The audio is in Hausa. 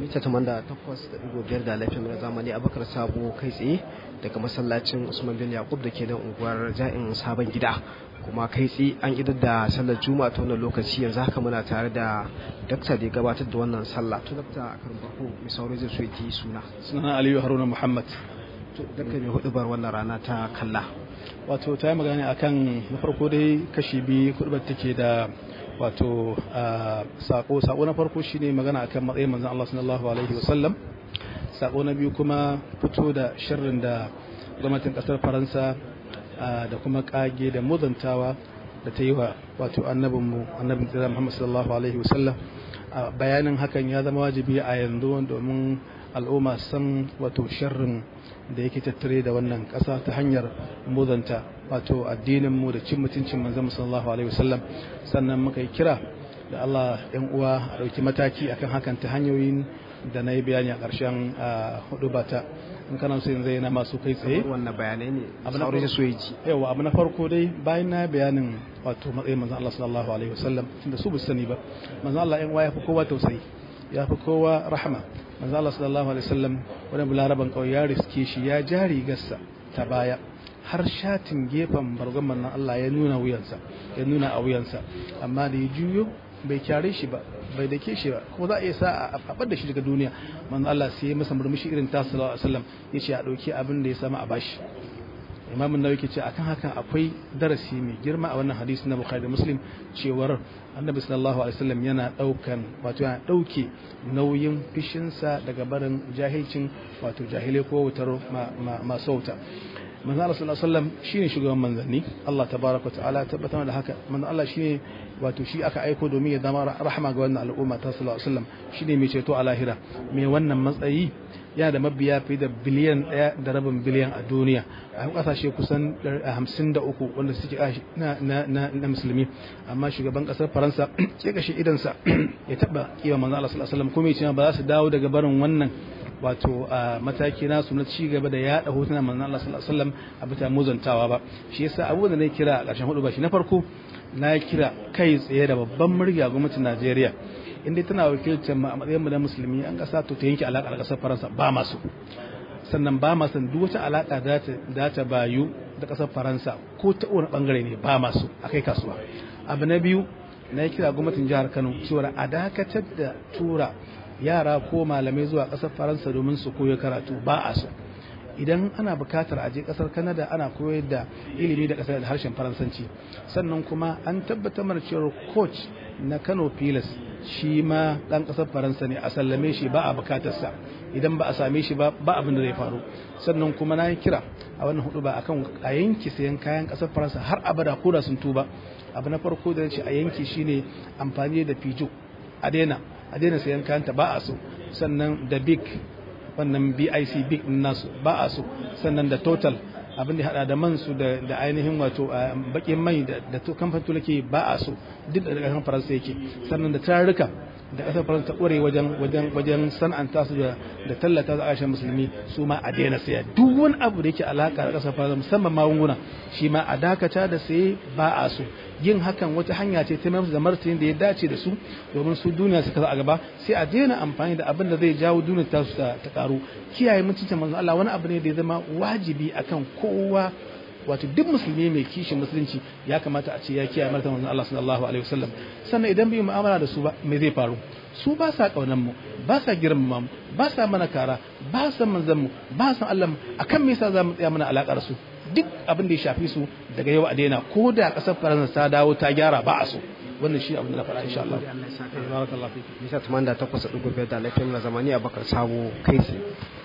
mita tamanda takwas da ɗigo biyar da laifin na zamani abakar sabo kai tsaye daga masallacin usman bin yakub da ke nan unguwar ja'in sabon gida kuma kai tsaye an idar da sallar juma'a ta wannan lokaci yanzu haka muna tare da dakta da ya gabatar da wannan sallah to dakta a karin farko mai sauri zai so ji suna sunana aliyu haruna muhammad to dakta mai hudu bar wannan rana ta kalla wato ta yi magana akan na farko dai kashi biyu kudubar take da wato sako sako na farko shine magana akan matsayin manzon Allah sallallahu alaihi wasallam sako na biyu kuma fito da sharrin da gwamnatin kasar Faransa da kuma kage da muzantawa da ta yi wa wato annabinmu annabin tsira Muhammad sallallahu alaihi wasallam bayanin hakan ya zama wajibi a yanzu domin al'umma san wato sharrin da yake tattare da wannan ƙasa ta hanyar muzanta wato addinin mu da cin mutuncin manzon sallallahu alaihi wasallam sannan muka yi kira da Allah yan uwa a ɗauki mataki akan hakan ta hanyoyin da na yi bayani a ƙarshen hudu bata in kana so yanzu yana masu kai tsaye wannan bayanai ne abu na sauri farko so ji yawa abu na farko dai bayan na bayanin wato matsayin manzon Allah sallallahu alaihi wasallam tunda su bu sani ba manzon Allah yan uwa ya fi kowa tausayi ya fi kowa rahama manzo Allah sallallahu alaihi wasallam wani bularaban kawai ya riske shi ya ja rigarsa ta baya har shatin gefen bargon manzon Allah ya nuna wuyansa ya nuna a wuyansa amma da ya juyo bai kyare shi ba bai dake shi ba kuma za a iya sa a faɓar da shi daga duniya manzo Allah sai ya masa murmushi irin ta sallallahu alaihi wasallam ya ce a ɗauki abin da ya sama a bashi imam nawawi ke ce akan hakan akwai darasi mai girma a wannan hadisi na bukhari da muslim cewar annabi sallallahu alaihi wasallam yana daukan wato yana dauke nauyin fishinsa daga barin jahilcin wato jahilai ko wutar masu wuta manzo Allah sallallahu alaihi wasallam shine shugaban manzanni Allah tabaraka wa ta'ala tabbatar da haka manzo Allah shine wato shi aka aiko domin ya zama rahama ga wannan al'umma ta sallallahu alaihi wasallam shine mai ceto a lahira mai wannan matsayi yana da mabiya fiye da biliyan ɗaya da rabin biliyan a duniya a kasashe kusan hamsin da uku wanda suke na musulmi amma shugaban ƙasar faransa ya kashe idansa ya taɓa kiwa manzo Allah sallallahu alaihi wasallam kuma ya ce ba za su dawo daga barin wannan wato a mataki nasu na ci gaba da yaɗa hotunan manzo Allah sallallahu alaihi wasallam a bisa muzantawa ba shi yasa abu da na kira a ƙarshen hudu ba shi na farko na kira kai tsaye da babban murya gwamnatin Najeriya inda tana wakiltar mu a matsayin mu na musulmi an kasa to ta yanke alaka da kasar Faransa ba masu sannan ba ma san duk wata alaka da ta bayu da kasar Faransa ko ta wani bangare ne ba masu akai kasuwa abu na biyu na kira gwamnatin jihar Kano cewa a dakatar da tura yara ko malamai zuwa kasar Faransa domin su koyo karatu ba a so idan ana bukatar a je kasar Canada ana koyar da ilimi da kasar da harshen Faransanci sannan kuma an tabbatar mana cewa coach na Kano Pilas shi ma dan kasar Faransa ne a sallame shi ba a bukatarsa idan ba a same shi ba ba abin da zai faru sannan kuma na yi kira a wannan hudu ba akan a yanki sayan kayan kasar Faransa har abada ko da sun tuba abu na farko da ce a yanki shine amfani da fijo a daina a daina sayan kayan ta ba a so sannan da big wannan BIC big din nasu ba a so sannan da total abin da hada da man su da ainihin wato bakin mai da kamfanin tulake ba a so duk da kasar faransa yake sannan da tarurruka da kasar faransa ta kware wajen wajen wajen san'anta su da da tallata su a musulmi su ma a daina saya duk wani abu da yake alaka da kasar faransa musamman magunguna shi ma a dakata da saye ba a so yin hakan wata hanya ce ta mayar da martani da ya dace da su domin su duniya suka a gaba sai a daina amfani da abin da zai jawo duniyar ta su ta karu kiyaye mutuncin manzon Allah wani abu ne da ya zama wajibi akan kowa wato duk musulmi mai kishin musulunci ya kamata a ce ya kiyaye martaban manzon Allah sallallahu alaihi wasallam sannan idan bai mu'amala da su ba me zai faru su ba sa kaunan mu ba sa girmama mu ba sa mana kara ba sa manzon mu ba sa Allah mu akan me yasa za mu tsaya mana alakar su duk abin da ya shafi su daga yau a daina ko da kasar faransa ta dawo ta gyara ba a so wannan shi abin da na faɗa insha Allah bisa tumanda takwas da ɗigo biyar da laifin na zamani a bakar sabo kai tsaye